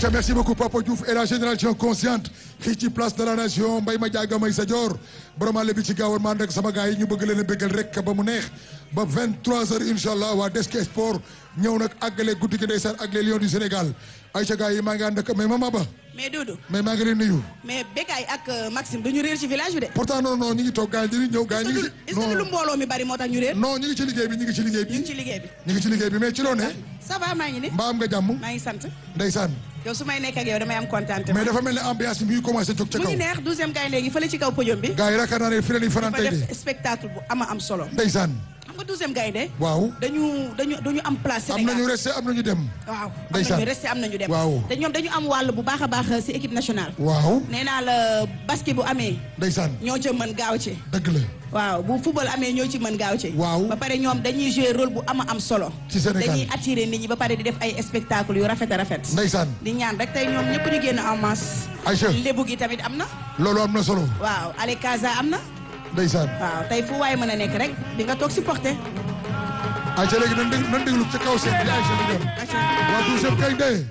Aïcha merci beaucoup Papa Diouf et la génération consciente fii ci place de la nation mbay ma jaaga may sa joor vraiment le bi ci gaawoon maa rek sama gars yi ñu bëgg leen a bëggal rek ba mu neex ba 23 heures incha allah waa Desk Sport ñëw nag àggale guddi gi ndeysaan ak les lions du Sénégal Aïcha gars yi maa ngi ànd ak mais mama ba mais Doudou mais maa ngi leen nuyu mais Bécaye ak Maxime duñu réer ci village bi de. pourtant non non ñu ngi toog gars yi ñu ngi ñëw gars yi ñu ngi est-ce que lu mbooloo mi bari moo tax ñu réer. non ñu ngi ci liggéey bi ñu ngi ci liggéey ñu ngi bi ci liggéey bi. ñu ngi ci liggéey bi mais ci loo ne ça va maa ngi ni mbaa am nga jàmm maa ngi sant ndeysaan yow su may nekk ak yow damay am kontaan. mais dafa mel ne ambiance bi mi ngi commencé jóg ca mu kaw ngi neex douzième gaynde gi fële ci kaw podium bi. gars yi yaakaar naa ne fi la ñuy fanaan dafa tey de def spectacle bu ama am solo. ndeysaan xam nga douzième gaynde waaw dañu dañu dañu am place am Sénégal nañu resté am nañu dem waaw am ndeysaan. nañu resté am nañu dem. Waaw. te ñoom dañu am wàll bu baax a baax ci équipe nationale. waaw nee naa la basket bu amee ndeysaan ñoo ca mën gaaw ci. dëgg la waaw bu football amee ñoo ci mën gaaw ci. Waaw. ba pare ñoom dañuy jouer rôle bu ama am solo. Ci Sénégal. dañuy attirer nit ñi ba pare di def ay spectacle yu rafet a rafet. ndeysaan di ñaan rek tey ñoom ñëpp ñu génn en masse. Aïcha lébu gi tamit am na. loolu am na solo waaw ale Casa am na. ndeysaan waaw tey fu waay mën a nekk rek di nga toog supporter. Aïcha léegi nan déglu nan déglu ca kaw seen bi Aïcha di dem waa douzième gaynde